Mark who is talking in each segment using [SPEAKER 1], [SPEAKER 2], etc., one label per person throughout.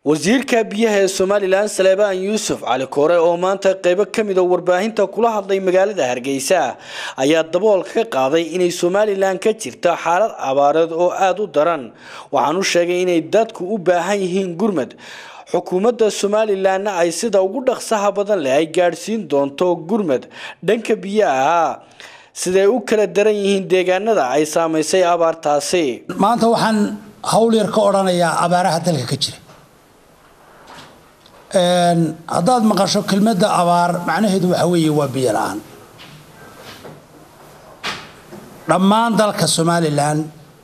[SPEAKER 1] wasiirka biyaha ee somalilan saleebaan yuusuf cali koore oo maanta qeybo ka mid a warbaahinta kula hadlay magaalada hargeysa ayaa daboolka ka qaaday inay somalilan ka jirto xaalad abaareed oo aada u daran waxaan u sheegay inay dadku u baahan yihiin gurmad xukuumadda somalilanna ay sida ugu dhaqsaha badan leh ay gaadhsiin doonto gurmad dhanka biyaha ah siday u kala daran yihiin deegaanada ay saamaysay abaartaasi
[SPEAKER 2] maanta waxaan hawl yar ka odhanayaa abaaraha dalka ka jira haddaad maqasho kelmadda abaar macnaheedu waxa weeye waa biyo la-aan dhammaan dalka somalilan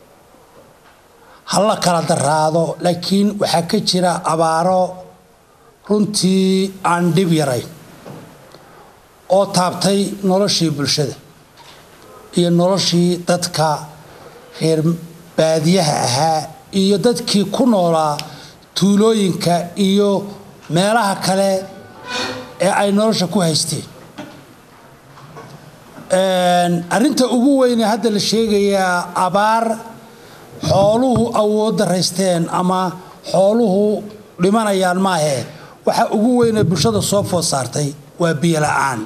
[SPEAKER 2] ha la kala daraado laakiin waxaa ka jira abaaro runtii aan dhib yarayn oo taabtay noloshii bulshada iyo noloshii dadka reer baadiyaha ahaa iyo dadkii ku noolaa tuulooyinka iyo meelaha kale ee ay nolosha ku haysteen arrinta ugu weyne hadda la sheegayaa abaar xooluhu awood daraysteen ama xooluhu dhimanayaan maahee waxa ugu weyne bulshada soo food saartay waa biyo la-aan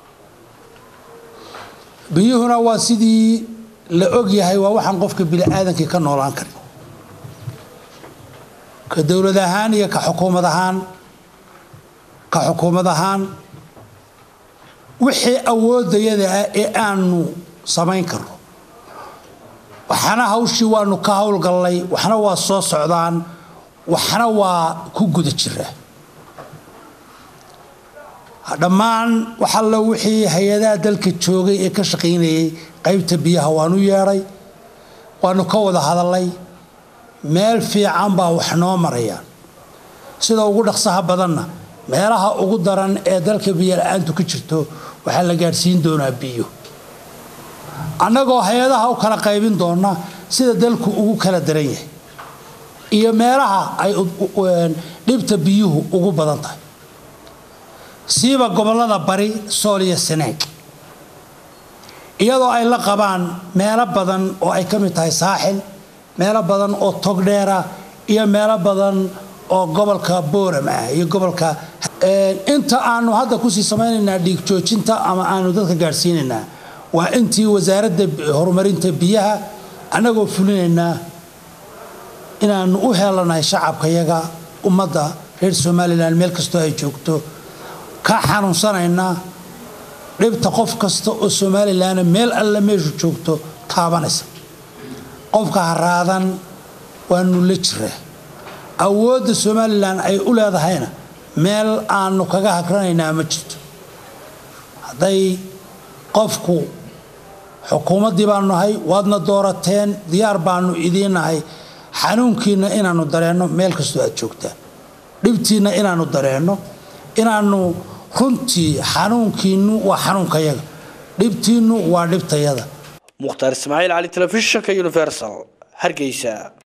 [SPEAKER 2] biyuhuna waa sidii la og yahay waa waxaan qofka bini-aadankii ka noolaan karin ka dowlad ahaan iyo ka xukuumad ahaan ka xukuumad ahaan wixii awoodayada ah ee aanu samayn karno waxna hawshii waanu ka howlgallay waxna waa soo socdaan waxna waa ku guda jiraa dhammaan waxallo wixii hay-adaha dalka joogay ee ka shaqaynayay qaybta biyaha waanu yeedhay waanu ka wada hadallay meel fiican baa wax noo marayaan sida ugu dhaqsaha badanna meelaha ugu daran ee dalka biyo la-aantu ka jirto waxaa la gaadhsiin doonaa biyo annagoo hay-adaha u kala qaybin doona sida dalku ugu kala daran yahay iyo meelaha ay dhibta biyuhu ugu badan tahay siiba gobollada bari sool iyo saneeg iyadoo ay la qabaan meelo badan oo ay ka mid tahay saaxil meelo badan oo togdheera iyo meelo badan oo gobolka booram ah iyo gobolka inta aanu hadda kusii samaynaynaa dhiig joojinta ama aanu dadka gaadhsiinaynaa waa intii wasaaradda horumarinta biyaha annagoo fulinaynaa inaanu u helanahay shacabkayaga ummadda reer somalilan meel kastoo ay joogto ka xanuunsanaynaa dhibta qof kasta oo somalilanna meel alle meeshu joogto taabanaysa qofka haraadan waanu la jiraa awoodda somalilan ay u leedahayna meel aanu kaga hagranaynaa ma jirto hadday qofku xukuumaddii baanu nahay waadna doorateen diyaar baanu idiin nahay xanuunkiinna inaannu dareenno meel kastoo aad joogtaan dhibtiinna inaannu dareenno inaannu runtii xanuunkiinnu waa xanuunkayaga dhibtiinnu waa dhibtayada
[SPEAKER 1] mukhtaar ismaaciil cali telefishinka universal hargeysa